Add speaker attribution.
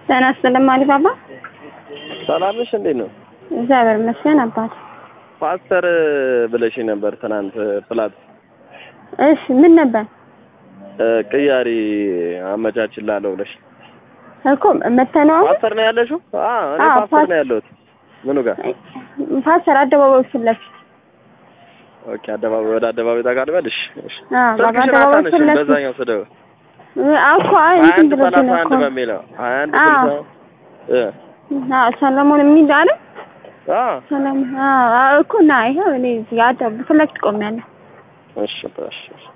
Speaker 1: ጤና ይስጥልኝ አሊ ባባ።
Speaker 2: ሰላም ነሽ? እንዴት ነው?
Speaker 1: እግዚአብሔር ይመስገን አባት።
Speaker 2: ፓስተር ብለሽ ነበር ትናንት ፕላት
Speaker 1: እሺ ምን ነበር
Speaker 2: ቅያሪ አመቻችላለሁ ብለሽ
Speaker 1: እኮ መተነው አሁን
Speaker 2: ፓስተር ነው ያለሽው? አዎ እኔ
Speaker 1: አዎ፣
Speaker 2: ፓስተር
Speaker 1: ፓስ-
Speaker 2: ነው ያለሁት። ምኑ ጋር?
Speaker 1: ፓስተር አደባባዩ ፊት ለፊት
Speaker 2: ኦኬ አደባባይ ወደ አደባባይ ታቃልበልሽ። እሺ
Speaker 1: አዎ፣
Speaker 2: ስልክሽን
Speaker 1: በአደባባዩ ፊት
Speaker 2: አታነሺም።
Speaker 1: ለፊት
Speaker 2: በዛኛው ስደው
Speaker 1: እኮ አይ
Speaker 2: ሀያ
Speaker 1: እንትን
Speaker 2: አንድ
Speaker 1: ብለሽ
Speaker 2: ሰላሳ
Speaker 1: ነው
Speaker 2: አንድ
Speaker 1: እኮ
Speaker 2: በሚለው ሀያ አንድ
Speaker 1: አዎ።
Speaker 2: ስልሳ እ
Speaker 1: አዎ ሰለሞን የሚል አለ
Speaker 2: አዎ
Speaker 1: ሰለሞን አዎ አዎ፣ እኮ ና ይኸው እኔ እዚህ አደ ፊት ለፊት ቆሜያለሁ።
Speaker 2: እሺ እሺ